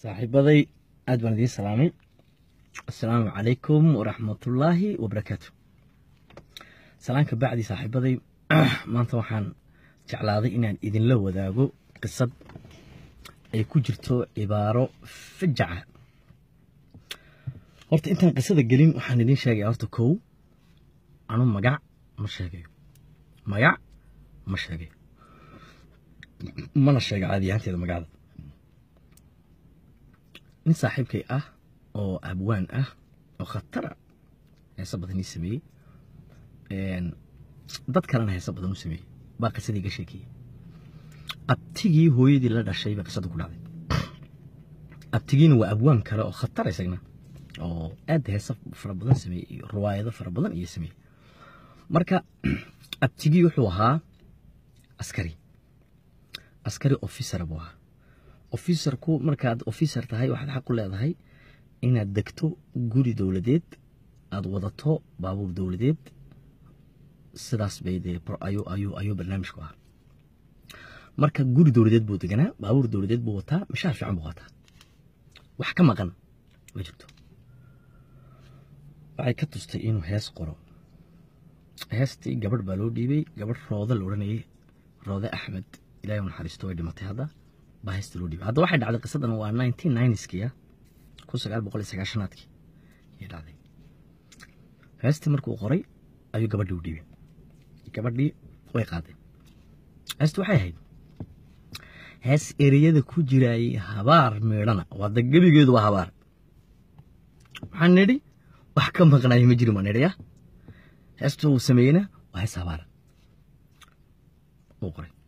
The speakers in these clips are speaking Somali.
saaxiibaday aad baan idiin salaamay assalaamu calaykum waraxmatullaahi wabarakaatu salaanka bacdi saaxiibaday maanta waxaan jeclaaday inaan idinla wadaago qisad ay ku jirto cibaaro fajaca horta intaan qisada gelin waxaan idiin sheegaya horta kow anu magac ma sheegayo magac ma sheegayo mana sheega caadi ahaanteeda magacda nin saaxiibkay ah oo abwaan ah oo khatara heese badan ii sameeyey dad kalena heese badan u sameeyey baa qisadii ga sheekeeyey abtigii hooyadii la dhashay baa qisada ku dhacday abtigiina waa abwaan kale oo khatar isagna oo aad heese fara badan sameeyey iyo riwaayado fara badan iyo sameeyey marka abtigii wuxuu ahaa askari askari officer buu ahaa officerku markaad officer tahay waxaad xaq u leedahay inaad degto guri dowladeed aad wadato baabuur dowladeed sidaas bay dee ayuu ayuu ayuu barnaamijku ahaa marka guri dowladeed buu deganaa baabuur dowladeed buu wataa mishaar fiican buu wataa wax ka maqan ma jirto waxay ka tustay inuu hees qoro heestii gabadh baa loo dhiibay gabadh rooda la odhanayay roode axmed ilahay u naxariisto way dhimatay hadda baa heesta loo dhiibay hadda waxay dhacday qisadan waa nineteen nineskiya kun sagaal boqol iyo sagaashanaadkii ayay dhacday heestii markuu qoray ayuu gabadhii u dhiibay gabadhii way qaaday heesti waxay ahayd hees ereyada ku jiraayay habaar meedhana waa da gebigeedu waa habaar waxaan nidhi wax ka maqnayo ma jirin baan nidhi ya heestu uu sameeyeyna waa hees habaara uu qoray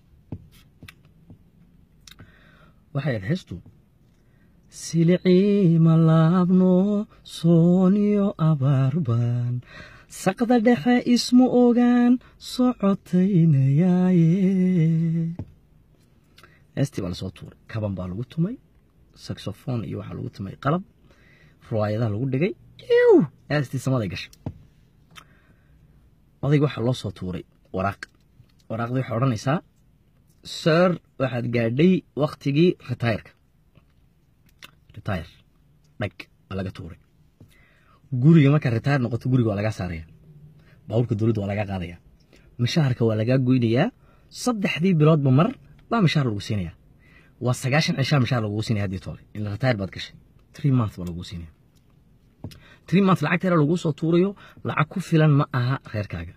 waxay ahayd heestu silicii ma laabno sooniyo abaarbaan saqda dhexe ismu ogaan socotaynayaaye heestii baa lasoo tuuray kaban baa lagu tumay saxofon iyo waxaa lagu tumay qalab riwaayadaha lagu dhigay iw heestii samaday gashay odayga waxaa loo soo tuuray waraaq waraaqdii waxay odhanaysaa sir waxaad gaadhay waktigii retireka retire dhag waa laga tuuray guriga markaa retire noqoto guriga waa lagaa saaraya baabuurka dowladda waa lagaa qaadaya mishaharka waa lagaa goynayaa saddexdii biloodba mar baa mishaar lagu siinaya waa sagaashan cishaa mishaar lagugu siinaya haddii toole ila retire baad gashay three month baa lagugu siinaya three month lacagteera laguu soo tuurayo lacag ku filan ma aha reerkaaga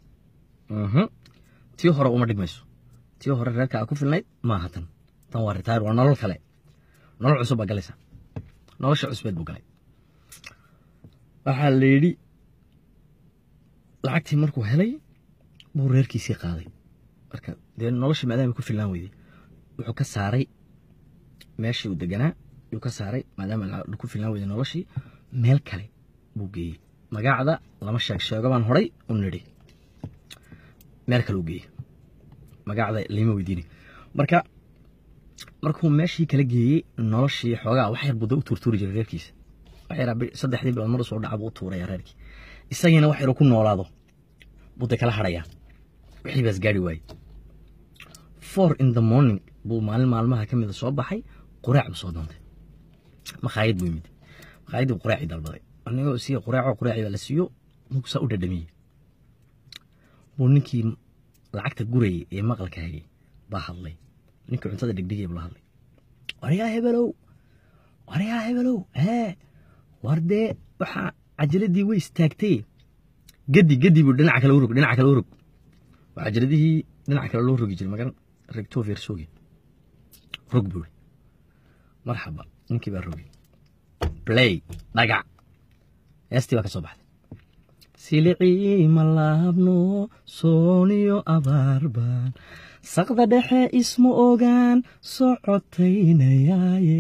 tii hore uma dhigmayso tii hore reerkaaga ku filnayd maaha tan tan waa retire waa nolol kale nolol cusub baa galaysa nolosha cusbeed buu galay waxaa la yidhi lacagtii markuu helay buu reerkiisii qaaday marka dee noloshii maadaama ku filnaan weyday wuxuu ka saaray meeshii uu deganaa yuu ka saaray maadaama ku filnaan weyday noloshii meel kale buu geeyey magacda lama sheeg sheego baan horay u nidhi meel kale u geeyey magacda lima weydiini marka markuu meeshii kala geeyey noloshii xoogaa wax yar buda u tuurtuuri jiray reerkiisa wax yaraa saddexdii bilood mar soo dhaca buu u tuuraya reerkii isagiina wax yaru ku noolaado buday kala hadhayaa wixii baas gaari waayey four in the morning buu maalin maalmaha ka mida soo baxay quraac buu soo doontay makhaayad buu yimid makhaayadii buu quraacii dalbaday anigoo siiya quraaco quraacii baa la siiyo mugusaa u dhadhamiyey buu ninkii lacagta gurayay ee maqalka hayay baa hadlay ninkii cuntada dhegdhigay buu la hadlay waryaa hebelow waryaa hebelow hee war dee waxaa cajaladii way istaagtay gedi gedi buu dhinaca kale urog dhinaca kale urog waa cajaladihii dhinaca kale loo rogi jiray magaran regto versoge rog buu marxaba ninkii baa rogay play dhagac heestii baa ka soo baxday silicii ma laabno sooniyo abaarbaan saqda dhexe isma ogaan socotaynayaaye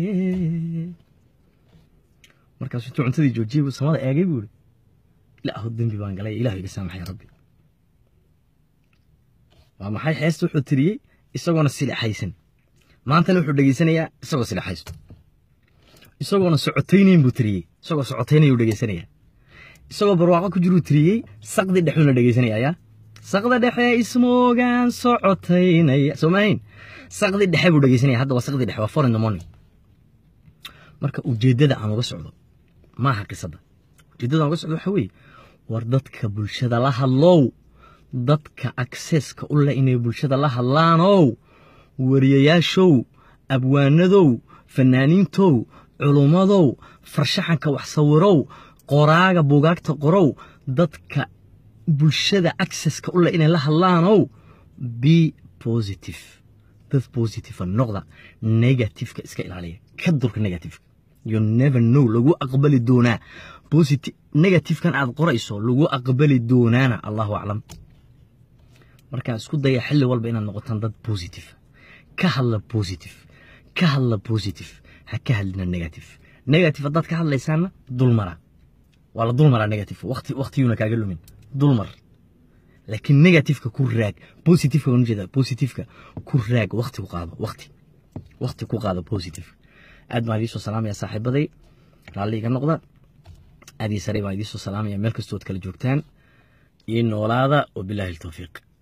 markaasuu intuu cuntadii joojiyey buu samada eegay buu ihi ilaahu dembi baan galay ilahu iga saamaxay rabbi waa maxay heesta wuxuu tiriyey isagoona silixaysan maantana wuxuu dhegeysanayaa isagoo silixaysto isagoona socotaynayn buu tiriyey isagoo socotaynayuu dhegeysanayaa isagoo barwaaqo ku jiruu tiriyey saqdi dhexuuna dhegeysanaya yaa saqda dhexe ismoogaan socotaynaya soo maahayn saqdi dhexe buu dhegeysanaya hadda waa saqdi dhexe waa four in the morning marka ujeeddada aan uga socdo ma aha qisadda ujeeddada aan uga socdo waxa weeye war dadka bulshada la hadlow dadka akseska u leh inay bulshada la hadlaanow wariyayaashow abwaanadow fanaaniintow culummadow farshaxanka wax sawirow qoraaga buugaagta qorow dadka bulshada acceska u leh inay la hadlaanow be positive dad positive noqda negativeka iska ilaaliya ka durka negativeka you never know lagu aqbali doonaa positive negativekan aad qorayso lagu aqbali doonaana allahu aclam markaa isku daya xilli walba inaad noqotaan dad positive ka hadla positive ka hadla positive ha ka hadlina negative negative haddaad ka hadlaysaana dulmara waa la dulmaraa negative waqti waqtiyuuna kaaga lumin dulmar laakiin negativeka ku raag positiveka waan ujeedaa positiveka ku raag waqti ku qaado waqti waqti ku qaado positive aad baan idiin soo salaamaya saaxiibaday raalli iga noqda aad iyo sare baan idiin soo salaamaya meel kastood kala joogtaan iyo noolaada wabilaahi altawfiiq